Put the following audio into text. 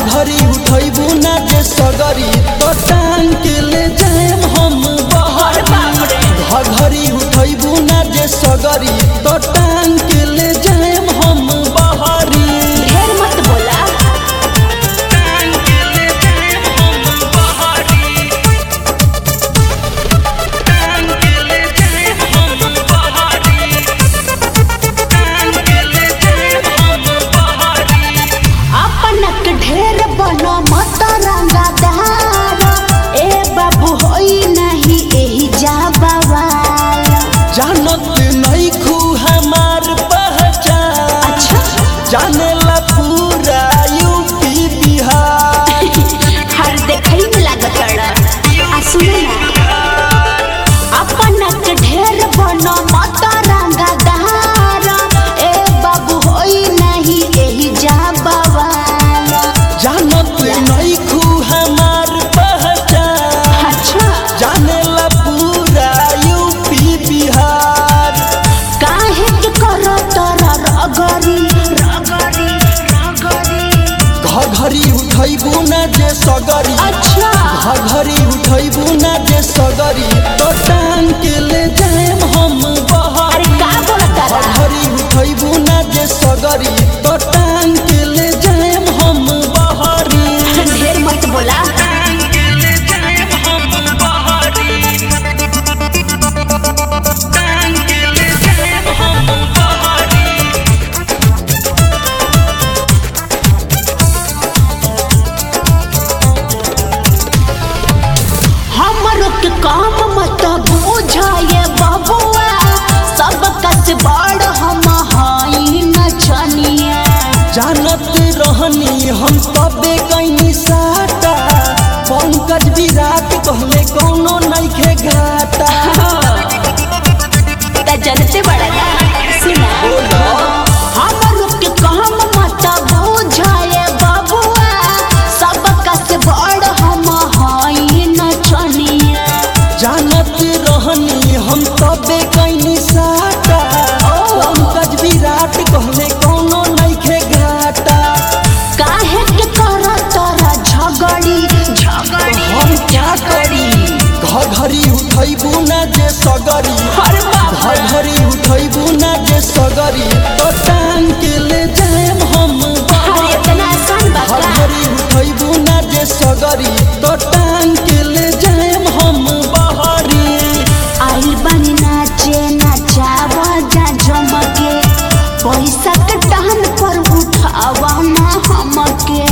घघरी उठैबू ना जे सगरी तो टांग के ले जाएम हम बहरी घघरी उठैबू ना जे सगरी तो टांग के ले जाएम हम बहरी ढेर मत बोला अपनक ढेर बनो मत रंगदार ए बाबू होई नहीं एही जा बवाल जानत नहीं खू हमार पहचान अच्छा जाने ला पूरा यूपी बिहार हर देखई में लागत आ सुने ना अपनक ढेर बनो मत रंगदार ए बाबू होई नहीं एही जा बवाल जानत नहीं खू हमार पहचान अच्छा जाने ला पूरा यूपी बिहार काहे के करो तोरा रगरी रगरी रगरी घघरी उठैबू ना जे सगरी अच्छा घघरी उठैबू ना जे सगरी तो टांग के ले जाएम हम अरे बहरी का बोलता रहा घघरी उठैबू ना जे सगरी तो टांग के ले जाएम हम बहरी ढेर मत बोला हमरो के काम मत बुझाए बबुआ सब कस बड़ हम हई नचनिया जानत रहनी हम तबे कैनी साटा पंकज विराट कहले कौनो नइखे घाटा त जनते बड़ा ना सुना हमरो के काम मत बुझाए बबुआ सब कस बड़ हम हई नचनिया जानत रहनी हम तबे कैनी साटा पंकज विराट कहले कौनो नइखे घाटा काहे के कर तोरा झगड़ी झगड़ी हम क्या करी घघरी उठैबू ना जे सगरी अरे बाप रे। घघरी उठैबू ना जे सगरी तो टांग के ले जाएम हम अरे बहरी इतना आसान बात का घघरी उठैबू ना जे सगरी तो टांग के ले जाएम हम बहरी आइल बानी नाचे नचावा जा जमके पैसा के टहन पर उठावा ना हमके